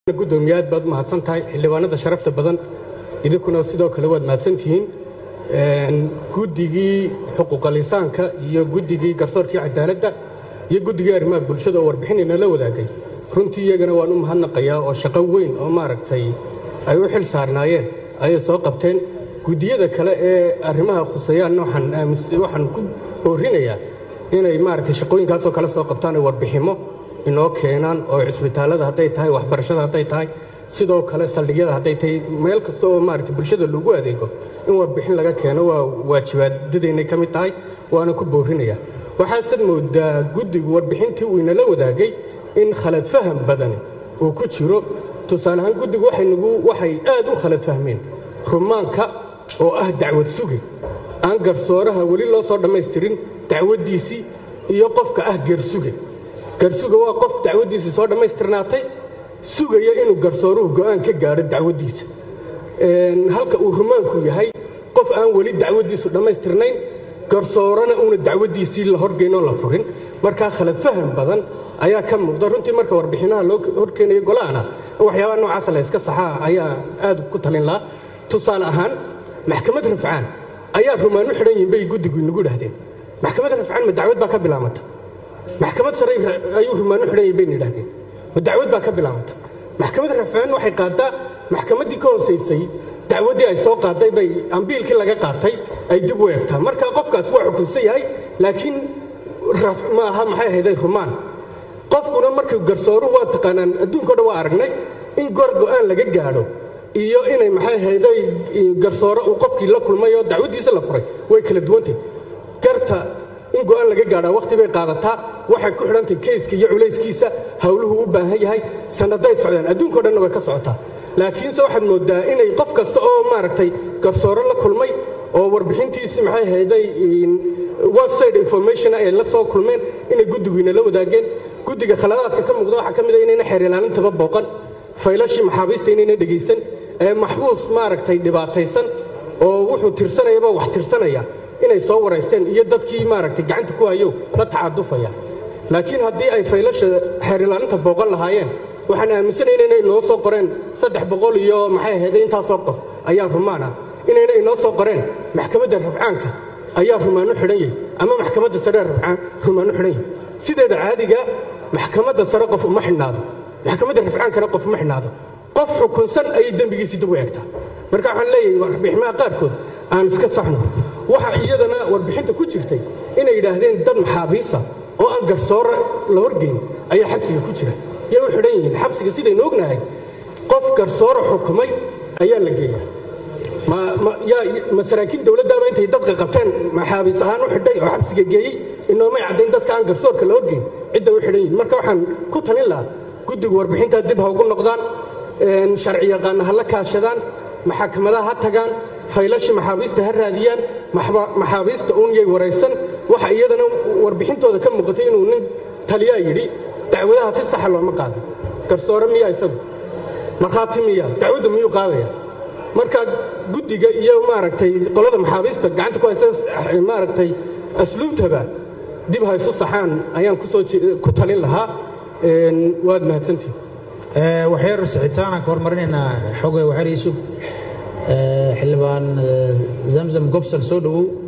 gudoomiye aad baad mahadsan tahay xildhibaanada sharafta badan idinkuna sidoo kale waad mahadsantihiin guddigii xuquuqalisaanka iyo guddigii garsoorkii cadaaladda iyo guddigii arrimaha bulshada oo warbixinayna la wadaagay runtii iyagana waan u mahadnaqayaa oo shaqo weyn oo maaragtay ay u xil saarnaayeen ayay soo qabteen guddiyada kale ee arrimaha khuseeyaanna waxaan ku boorinayaa inay maaragtay shaqooyinkaasoo kale soo qabtaan ay warbiximo inoo keenaan oo cisbitaallada hadday tahay waxbarashada hadday tahay sidoo kale saldhigyada hadday tahay meel kasta oo maaragtay bulshada lagu adeego in warbixin laga keeno waa waajibaadadaynay ka mid tahay waana ku boorinayaa waxaasad moodaa guddigu warbixintii uu inala wadaagay in khalad faham badani uu ku jiro tusaale ahaan guddigu waxay aad u khalad fahmeen rumaanka oo ah dacwad sugi aan garsooraha weli loo soo dhammaystirin dacwaddiisii iyo qofka ah gersuge garsuga waa qof dacwaddiisii soo dhammaystirnaatay sugaya inuu garsooruhu go'aan ka gaadho dacwaddiisa halka uu rumaanku yahay qof aan weli dacwaddiisu dhammaystirnayn garsoorana uuna dacwaddiisii la horgeynoo la furin markaa khalad faham badan ayaa ka muuqda runtii marka warbixinaha loo horkeenayo golahana in waxyaabaha noocaasa la yska saxaa ayaa aad ku talin lahaa tusaale ahaan maxkamad rafcaan ayaa rumaan u xidhan yihin bay guddigu inagu idhahdeen maxkamad rafcaan ma dacwad baa ka bilaamata maxkamad sare ayuu rumaan u xidhan yihin bayna idhahdeen ma dacwad baa ka bilaamata maxkamad rafcaan waxay qaadaa maxkamaddii ka hoosaysay dacwaddii ay soo qaaday bay ambiilkii laga qaatay ay dib u eegtaa marka qofkaas waa xukunsan yahay laakiin ma aha maxay ahayday rumaan qofkuna markuu garsooruhu waa taqaanaan adduunka o dhan waa aragnay in goor go'aan laga gaadho iyo inay maxay ahayday garsoore uu qofkii la kulmay oo dacwaddiisa la furay way kala duwantahy garta in go'aan laga gaadhaa wakhti bay qaadataa waxay ku xidhantahy keyska iyo culayskiisa howluhu u baahan yahay sannaday socdaan adduunkao dhanna way ka socotaa laakiinse waxaad mooddaa inay qof kasta oo maaragtay garsoore la kulmay oo warbixintiisii maxay ahayday website information ay la soo kulmeen inay guddigiina la wadaageen guddiga khaladaadka ka muuqda waxaa ka mid a inayna xeer ilaalintaba booqan faylashii maxaabiista inayna dhegaysan ee maxbuus maaragtay dhibaataysan oo wuxuu tirsanayaba wax tirsanaya inay soo waraysteen iyo dadkii maaragtay gacanta ku hayo la tacadufaya laakiin haddii ay faylasha xeer ilaalinta booqan lahaayeen waxaan aaminsanayna inay inoo soo qoreen saddex boqol iyo maxay ahayday intaasoo qof ayaa rumaan ah inayna inoo soo qoreen maxkamadda rafcaanka ayaa rumaanu xidhan yahay ama maxkamadda sare rafcaan rumaanu xidhan yahay sideeda caadiga maxkamadda sare qof uma xidhnaado maxkamadda rafcaankana qof uma xidhnaado qof xukunsan ayay dembigiisii dib u eegtaa marka waxaan leeyahay warbixinaha qaarkood aan iska saxno waxa iyadana warbixinta ku jirtay inay yidhaahdeen dad maxaabiisa oo aan garsoore la horgeyn ayaa xabsiga ku jira yay u xidhan yihiin xabsiga sidaynu ognahay qof garsoore xukumay ayaa la geeyaa ma saraakiil dowladdaaba intay dadka qabteen maxaabiis ahaan u xidhay oo xabsiga geeyey inoomay caddayn dadka aan garsoorka la horgeyn cidda u xidhan yihin marka waxaan ku talin lahaa guddigu warbixintaa dib ha ugu noqdaan sharci yaqaana ha la kaashadaan maxakamadaha ha tagaan faylashii maxaabiista ha raadiyaan maxaabiista uun yay waraysan waxa iyadana warbixintooda ka muuqatay inuu nin taliyaa yidhi dacwadaha si saxa looma qaado garsoore miyaa isagu markhaati miya dacwadda miyuu qaadaya marka guddiga iyo maaragtay qolada maxaabiista gacanta ku haysa maaragtay asluubtaba dib ha isu saxaan ayaan kusoo ku talin lahaa waad mahadsantihin waxyar sixitaanaan ka hormarinaynaa xoga waxyar iisug xildhibaan zamzam gobson soo dhowow